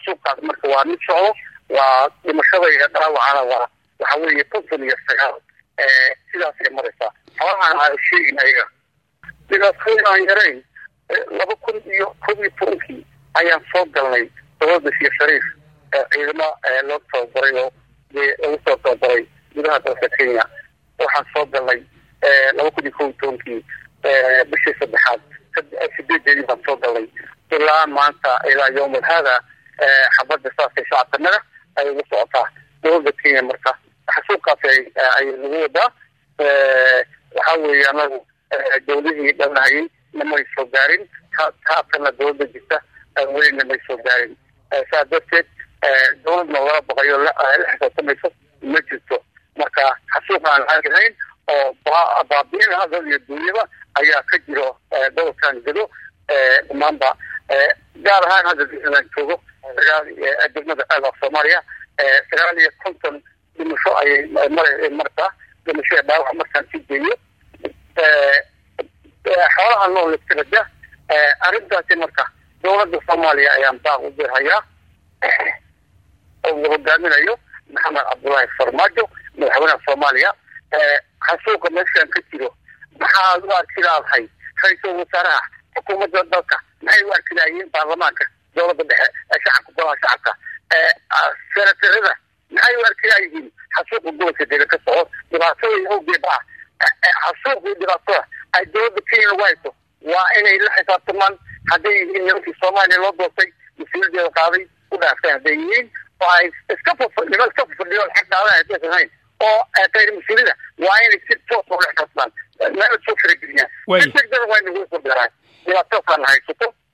xasuuqaas marka waa mid socdo waa dhimashada iyo dhaawacana waa waxa weeye konton iyo sagaal sidaasay maraysaa xoolahan aan sheegin ayaga dhibaatooyin aan yarayn laba kun iyo kob iyo tobankii ayaan soo galnay dowladda sheekh shariif ciidamo loo tababaray oo lagu soo tababaray gudaha dalka kenya waxaan soo galnay laba kun iyo kob iyo tobankii bishii saddexaad sideedeedii baan soo galnay ilaa maanta ilaa yowmal haada xabadda saasay shacabkanaga ay ugu socotaa dowladda kenya marka xasuuqaas ay nagu wadaa waxa weeye anagu dowladihii dhanahayay namay soo gaarin haatana dowladda jirta weli namay soo gaarin saa darteed dowladna lala baqayo la xisaabtamayso ma jirto marka xasuuq aan aagahayn oo baabiin hadal iyo duunyada ayaa ka jiro gobolkan gado dhamaanba gaar ahaan hadda disland joogo degmada ceelaf soomaaliya sagaal iyo konton dhimasho ayay mara martaa dhimasho ee dhaawac markaan sii geeyo xoolaha nool iskabada arrintaasi marka dowladda soomaaliya ayaan baaq u dirhayaa oo uu hogaaminayo maxamed cabdullaahi farmaajo madaxweynaha soomaaliya xasuuqa meeshaan ka jiro maxaad u arki laadahay ra-iisul wasaaraha xukuumadda dalka maxay u arki lahayiin baarlamaanka dowladda dhexe ee shacabka golaha shacabka senatarada maxay u arki layihiin xasuuqa gobolka dega ka soco dhibaatada awgeeda ah xasuuqii dhibaatada ay dowladda kenya lagu hayso waa inay la xisaabtamaan hadday yihiin nimankii soomaaliya loo doortay mas-uuliyadeeda qaaday u dhaafteen hadday yihiin oo ay iska nima iska fafadhiyo xag qaadan haddaysan hayn oo kayr mas-uuliyada waa inay si toos ula xisaabtamaan meel soo farageliyaan si degdega waa inagu soo beeraan dhibaatadaasaan haysato